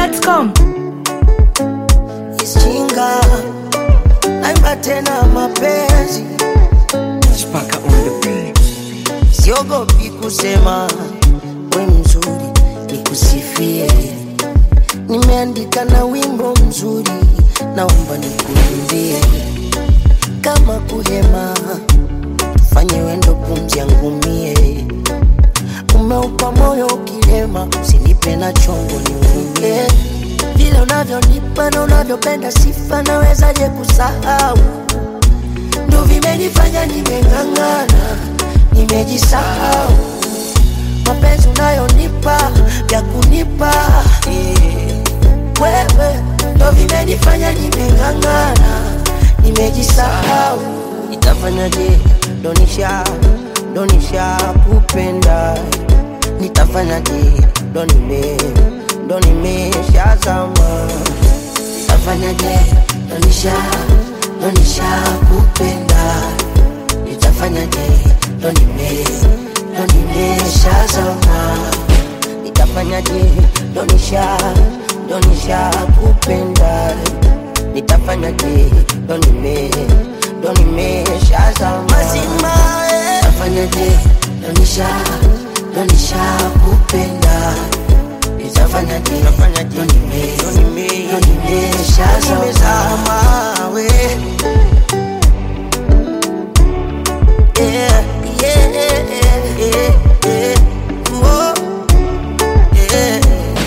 dachimsafi.com Ishinga naimba tena mapenzi, Spaka on the beat. siogopi kusema we mzuri, nikusifie. Nimeandika na wimbo mzuri, naomba nikuimbie. Kama kuhema, fanye wendo pumzi yangu mie. Umeupa moyo ukilema, usinipe na chongo niumie. Vile unavyonipa na unavyopenda sifa, nawezaje kusahau? ndo vimenifanya nimeng'ang'ana, nimejisahau. Mapenzi unayonipa vya kunipa eh, wewe ndo vimenifanya nimeng'ang'ana, nimejisahau. Nitafanyaje? Donisha donisha kupenda, nitafanyaje? Ndo nime ndo nimeshazama nitafanyaje? Donisha donisha kupenda, nitafanyaje? Ndo nime ndo nimeshazama nitafanyaje? Donisha donisha kupenda, nitafanyaje? Ndo nime ndo nimeshazama mazima nitafanyaje? Donisha donisha kupenda nitafanyaje? Ndo nime ndo nime ndo nimeshazama we yeah, yeah, yeah, yeah. Oh, yeah.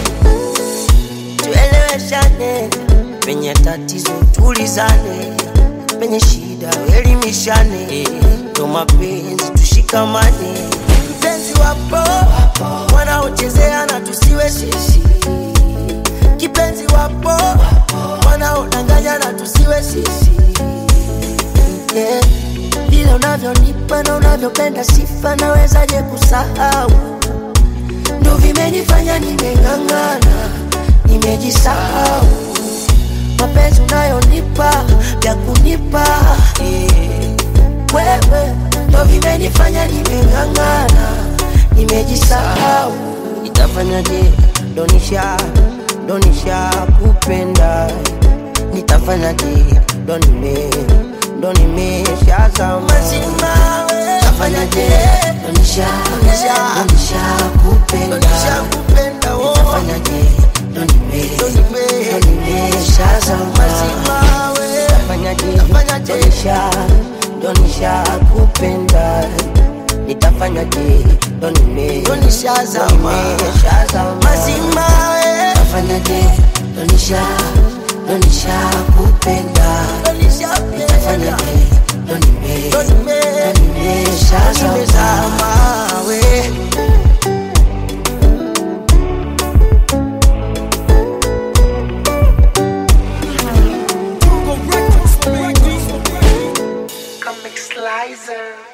Tueleweshane penye tatizo, tulizane penye shida, elimishane ndo mapenzi, tushikamane. Mpenzi wapo wanaochezea na tusiwe sisi, kipenzi wapo wanaodanganya na tusiwe sisi yeah. Vile unavyonipa na unavyopenda sifa, nawezaje kusahau? Ndo vimenifanya nimeng'ang'ana, nimejisahau. Mapenzi unayonipa vya kunipa eh, wewe ndo vimenifanya nimeng'ang'ana, nimejisahau. Nitafanyaje? Donisha donisha kupenda, nitafanyaje? Ndo nime ndo nimeshazama mazima we. Nitafanyaje? Donisha donisha donisha kupenda, donisha kupenda oh. Nitafanyaje? Ndo nime ndo nime ndo nimeshazama mazima we. Nitafanyaje? Nitafanyaje? Donisha donisha kupenda nitafanyaje? Ndo nime ndo nishazama nimeshazama mazima we. Nitafanyaje? Donisha donisha kupenda nitafanyaje? Ndo nime ndo nime ndo nimeshazama we. Come Slicer.